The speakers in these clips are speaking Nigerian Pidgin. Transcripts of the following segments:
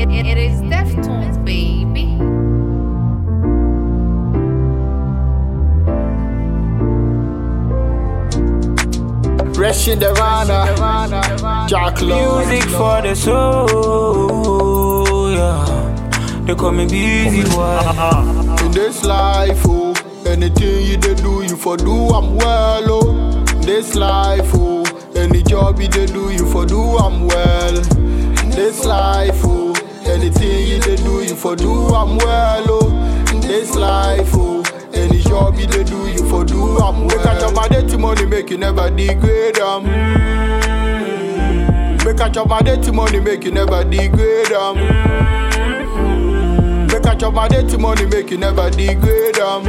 It, it is Deftones, baby. Rushing the Rana, Jack Lord. Music for the soul, yeah. They call me busy boy. In this life, oh, anything you dey do, you for do I'm well, oh. This life, oh, any job you dey do, you for do I'm well. This life, oh, anything you dey do, you for do I'm well, oh. This life, oh, any job you dey do, you for do I'm well. Make a chop my dirty money, make you never degrade am. Make a chop my dirty money, make you never degrade am. Make a chop my dirty money, make you never degrade am.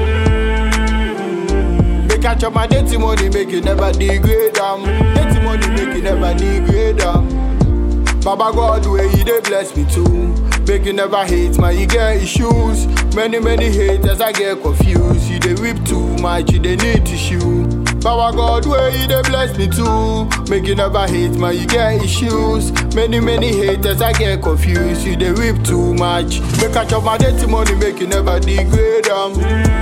Make a chop my dirty money, make you never degrade am. Dirty money, make you never degrade am. Baba God, where you dey bless me too. Make you never hate, man, you get issues. Many, many haters, I get confused. You dey whip too much, you dey need tissue. Baba God, where you dey bless me too. Make you never hate, man, you get issues. Many, many haters, I get confused. You dey whip too much. Make a chop my dirty money, make you never degrade am.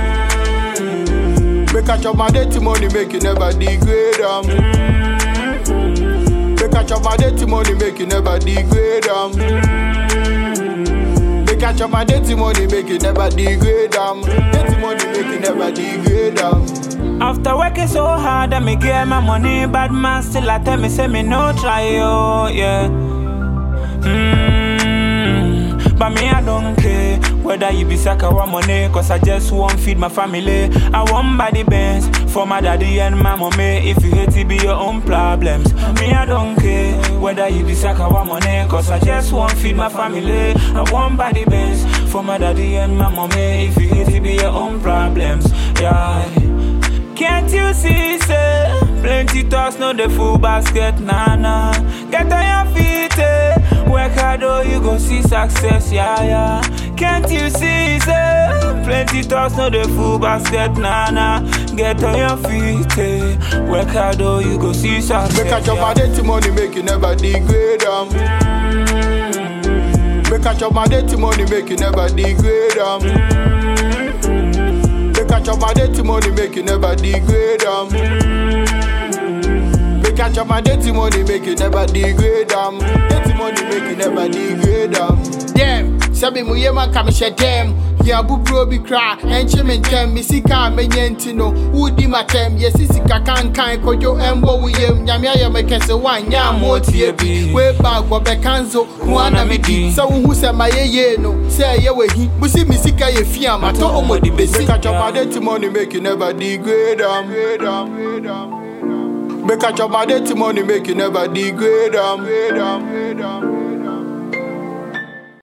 Make a chop my dirty money, make you never degrade am. Make a chop my dirty money, make you never degrade am. Make a chop my dirty money, make you never degrade am. Dirty money, make you never degrade am. After working so hard, I me get my money. Bad man still I tell me, say me no try, oh, yeah. Mm, but me, I don't care whether you be sack or money, cause I just want feed my family. I want buy the bands for my daddy and my mommy. If you hate it, be your own problems. Me, I don't care whether you be sack or money, cause I just want feed my family. I want buy the bands for my daddy and my mommy. If you hate it, be your own problems. Yeah. Can't you see, say Plenty talks, no the full basket, nah, nah Get on your feet, eh Work hard, oh, you go see success, yeah, yeah Can't you see, say Plenty talks, no the full basket, nah, nah Get on your feet, eh Work hard, oh, you go see success, Make a chop my yeah. dirty money, make you never degrade am. Make a chop my dirty money, make you never degrade am. Make a chop my dirty money, make you never degrade am. Make a chop my dirty money, make you never degrade am. Dirty money, make you never degrade am. Damn, sabi mu yema kame hyɛ dɛm. Yɛ abuburo bi kra, ɛnkyɛ me ntɛm, me sika a menya nti no, wodi m'atɛm, yɛsi sika kankan, kodwo ɛmbɔ wo yam, nyame ayɛ me kɛse woanyɛ a ma otie bi. Way back wɔbɛka nso, ho ana medi, sɛ wohu sɛ mayɛ yie no, sɛ ɛyɛ w'ahi, busi me sika yɛ fi a matɔ ɔmɔde besi. Make a chop my dirty money, make you never degrade am. Make a chop my dirty money, make you never degrade am.